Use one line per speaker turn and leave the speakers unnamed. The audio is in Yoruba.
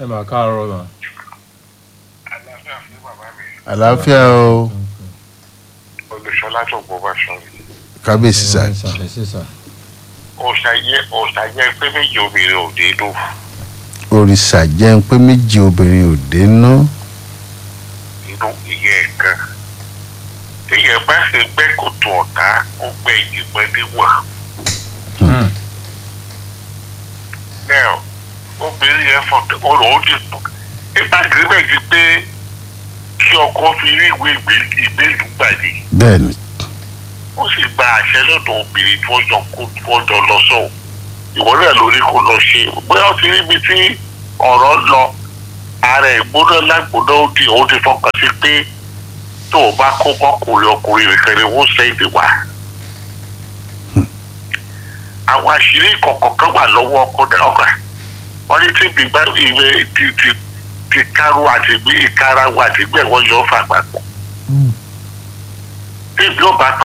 mà káàárọ̀ mà.
àlàáfíà fún bàbá mi
àlàáfíà o
olùṣọlá tó gbọ́ bá sọ yìí
kábíyèsí sà
ẹ sà ẹ sì sà.
ọ̀sàyẹ ọ̀sàyẹ pé méjì obìnrin ò dé lò
òrìṣà jẹ́ pé méjì obìnrin ò dé ná
inú ìyẹn ẹ̀kan téèyàn bá ṣe gbẹ́ kòtò ọ̀tá ó gbẹ́ ìgbẹ́ níwọ̀n náà obìnrin yẹn fọ̀tẹ̀ ọ̀rọ̀ ó dì pọ̀ nípa agreement pé kí ọkọ fi rí ìwé ìgbélú gbàdé
bẹ́ẹ̀ ni
ó sì gba àṣẹ lọ́dọ̀ obìnrin tí wọ́n jọ kó tí wọ́n jọ lọ sọ̀hún ìwọ náà lórí kò lọ ṣe bóyá ó ti rí ibi tí ọ̀rọ̀ lọ ara ìgbóná lágbóná ó di ó ti fọkàn sí pé tó o bá kó bọ́kùnrin ọkùnrin nìkan ni wọ́n ṣe èdè wá. àwọn àṣírí kọ̀ọ̀kan kan wà lọ́wọ́ ọkọ ọkọ wọ́n ní tí gbígbá ìwé ti ti ti kárò àti gbé ìkárà wà àti gbẹ̀ wọ́n yọ ọ́ fà papọ̀. bí ìbí ò bá